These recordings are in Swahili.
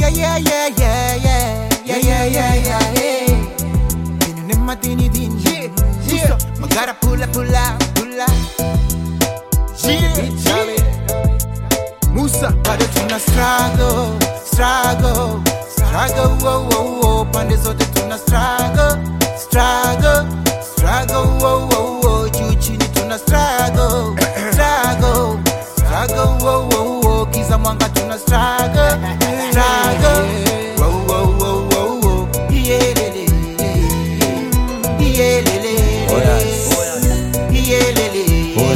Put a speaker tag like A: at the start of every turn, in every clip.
A: yeah, yeah, yeah, yeah, yeah, yeah, yeah, yeah, yeah, yeah. Dini ni madini dini.
B: yeah.
A: Magara pula pula pula.
B: Yeah, yeah.
A: Musa bado tuna struggle, struggle, struggle, wo wo wo. Pande zote tuna struggle, struggle, struggle, wo wo wo. Juu chini tuna struggle, struggle, struggle, wo wo wo. Giza mwanga tuna struggle, struggle, wo wo wo wo wo. Iyelele, iyelele, iyelele,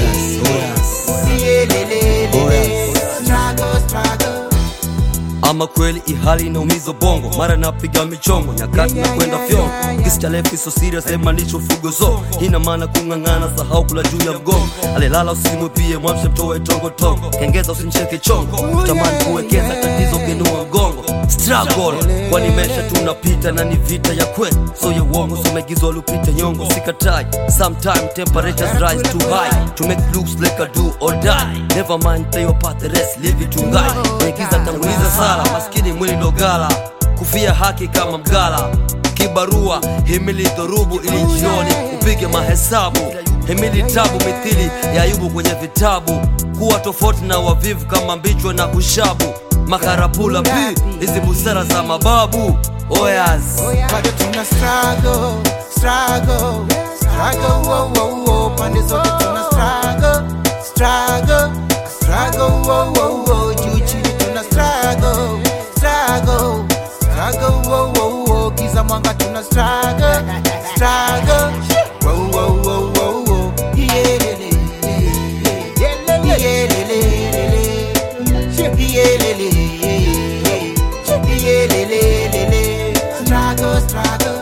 A: iyelele, struggle, struggle.
C: ama kweli ihali inaumiza bongo mara napiga michongo nyakati na kwenda fyongo kisi cha lefi so serious sema nicho fugo zo ina maana kung'ang'ana sahau kula juu ya mgongo alilala usimwepie mwamshe mtoe tongo tongo kengeza usimcheke chongo tamani kuwekeza tatizo kenua mgongo struggle kwani mesha tunapita na ni vita ya kweli so ya uongo somegizwa lupite nyongo sikatai sometime temperatures rise too high to make looks like a do or die never mind play your part the rest leave it to God naigiza tanguliza sala maskini mwili dogala kufia haki kama mgala kibarua himili dhorubu ili jioni upige mahesabu himili tabu mithili ya ayubu kwenye vitabu kuwa tofauti na wavivu kama mbichwa na kushabu makarapula pi hizi busara za mababu oyas
A: bado tuna struggle, struggle, struggle, wo, wo, wo. Pande zote tuna struggle, struggle, struggle, wo, wo, wo. Juu chini tuna struggle, struggle, struggle, wo, wo, wo. Giza mwanga tuna struggle, struggle, wo, wo, wo, wo, wo. Iyelele, iyelele, iyelele, iyelele, struggle, struggle.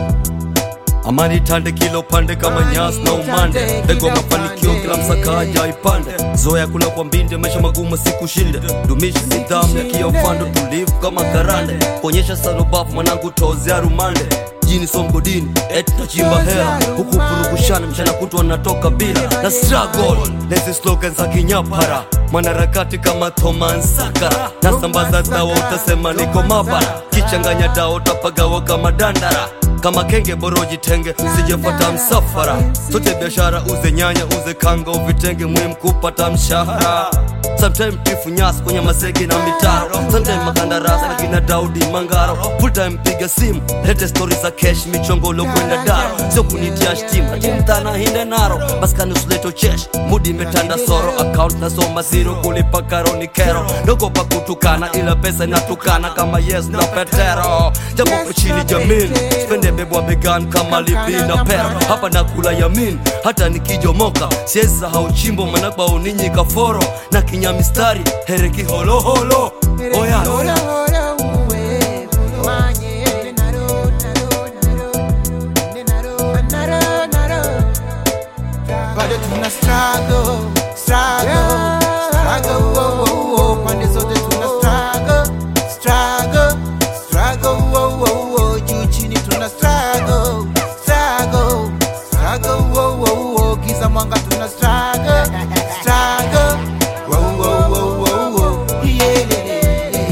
C: amani tande kila upande kama nyasi na umande mbegu wa mafanikio kila msakaja ipande zoya kula kwa mbinde maisha magumu sikushinde dumisha nidhamu ya kiofando tulivu kama karande kuonyesha sanobafu mwanangu tozea rumande jini somgodini eti tachimba hela huku purukushana mchana kutwa natoka bila na struggle lezi slogan za kinyapara mwanaharakati kama Thomas Sankara nasambaza dawa utasema niko mabara kichanganya dawa utapagawa kama dandara kama kenge boroji tenge sijefuata msafara sote biashara uze nyanya uze kanga uvitenge muhimu kupata mshahara sometime tifu nyasi kwenye masege na mitaro sometime makandarasi na kina daudi mangaro full time piga simu lete stori za kesh michongolo kwenda daro sio kunitia shtima timtana hinde naro maskani usileto chesh mudi imetanda soro account nasoma zero kulipa karo ni kero dogo pa kutukana ila pesa inatukana kama yes na petero japo kwa chini jamini spende bebwa began kama lipi na pero hapa nakula yamin hata nikijomoka siwezi sahau chimbo manakbao ninyi kaforo na kinya mistari hereki holoholo oya
A: Hola, hola, uwe, manye, naro, naro, naro, naro, naro, naro. Bado tuna struggle, struggle, struggle, wo, wo, wo. Pande zote tuna struggle, struggle, struggle, wo, wo, wo. Juu chini tuna struggle, struggle, struggle, wo, wo, wo. Giza mwanga tuna struggle, struggle, wo, wo, wo, wo, wo. Iyelele,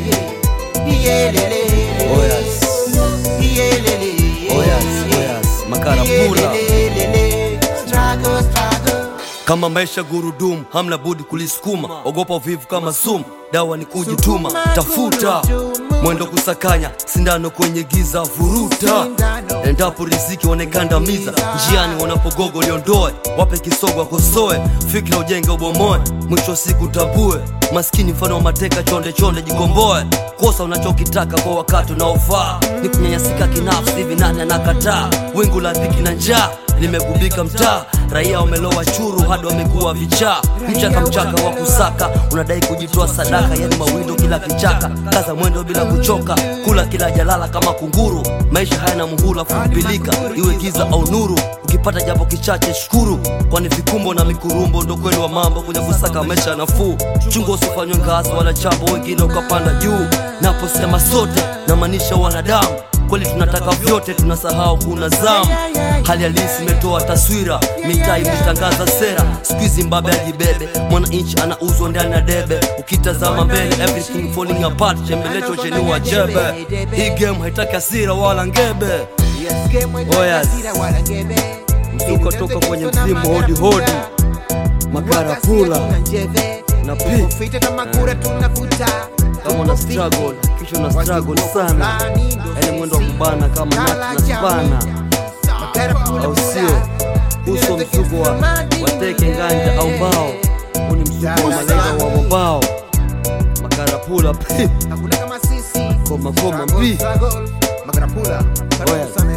A: iyelele,
C: Oyas.
A: iyelele,
C: Oyas, oyas, makarapula.
A: iyelele. Struggle, struggle.
C: kama maisha gurudumu hamna budi kulisukuma ogopa uvivu kama sumu dawa ni kujituma tafuta mwendo kusakanya sindano kwenye giza vuruta endapo riziki wanekandamiza njiani wanapogogo liondoe wape kisogo wakosoe fikira ujenge ubomoe mwisho wa siku tambue maskini mfano wa mateka chonde chonde jikomboe kosa unachokitaka kwa wakati unaofaa ni kunyanyasika kinafsi hivi nani anakataa wingu la dhiki na njaa limegubika mtaa raia wamelowa churu hadi wamekuwa vichaa mchaka mchaka wa kusaka unadai kujitoa sadaka yani mawindo kila kichaka kaza mwendo bila kuchoka kula kila jalala kama kunguru maisha hayana muhula kupilika iwe giza au nuru ukipata japo kichache shukuru kwani vikumbo na mikurumbo ndo kweli wa mambo kwenye kusaka maisha nafuu chungo usifanywe ngazi wala chambo wengine ukapanda juu naposema sote namaanisha wanadamu kweli tunataka vyote tunasahau kuna zamu hali halisi imetoa taswira mitaa imetangaza sera skuizi mbabe ajibebe mwananchi anauzwa ndani ya debe ukitazama mbele everything falling apart chembelecho chenua jebe hii game haitaki hasira wala ngebe Oh, yes. Mzuko toka kwenye mzimu hodi hodi makarapula na pi
A: Fite kama kura tunavuta
C: kama una struggle kisha una struggle sana yani mwendo wa kubana kama nati na spana au sio uso msuko wa wateke nganja au mbao huu ni msuko wa malenga wa mabao makarapula pi
A: Hakuna kama sisi
C: koma koma mbi
A: Makarapula
C: Oya.